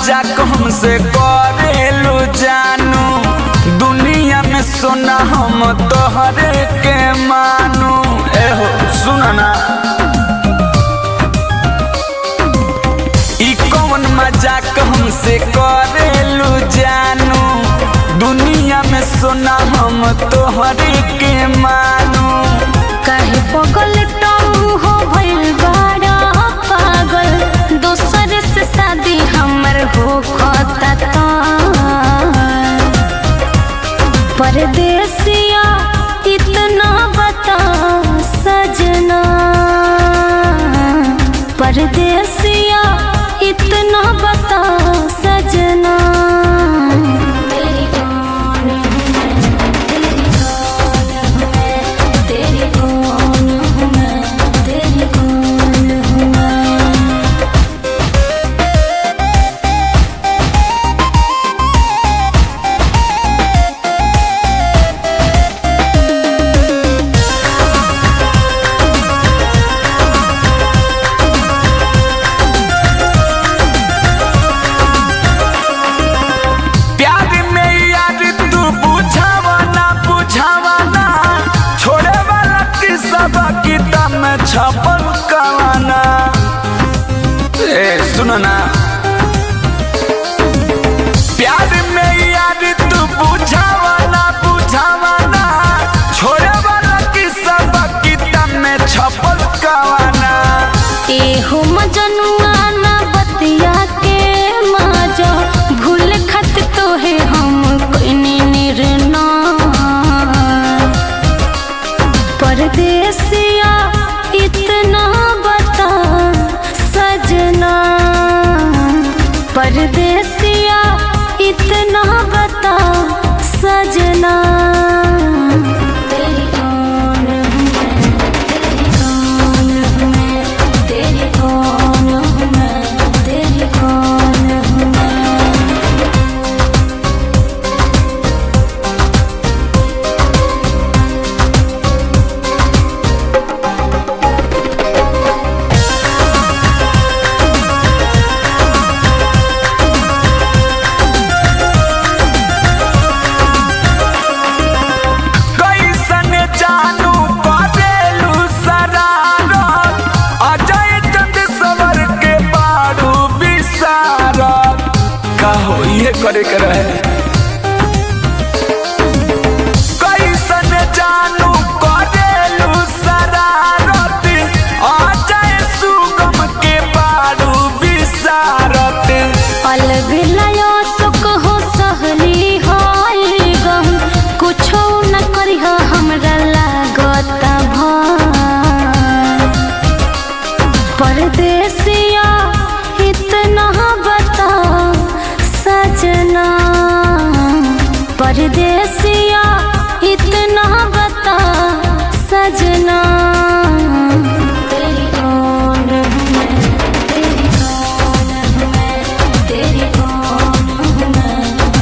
मजाक हमसे करेलू जानू दुनिया में सोना हम तोहरे के मानू एहो सुन ना ई कौन मजाक हमसे करेलू जानू दुनिया में सोना हम तोहरे के मानू काहे पगल टऊ हो भइल बाड़ा पागल दोसर से शादी हमर हो खता त परदेसिया इतना बता सजना परदेसिया इतना बता सजना तेरी कौन हूँ मैं तेरी कौन हूँ मैं तेरी कौन हूँ मैं प्यार में यार तू बुझावा ना बुझावा ना छोड़े वाला किस्सा किताब में छपल कवाना ए सुनो ना प्यार में यार तू बुझावा ना बुझावा ना छोड़े वाला किस्सा किताब में छपल कवाना एहो मजनुआ ना बतिया के माजा भूल खत तो है हम कोई निर्णय परदेसिया इतना बता सजना परदेसिया इतना बता सजना तेरी कौन हूँ मैं तेरी कौन हूँ मैं तेरी कौन हूँ मैं तेरी कौन हूँ मैं कैसन जानू करेलू शरारत अजय चंद सवर के बारू विसारत कहो ये करे के रहे कैसन जानू करेलू शरारत अजय सुगम के बारू विसारत अलग लया सुख हो सहली हाय गम कुछो न करिह हमरा लागत भार परदेसिया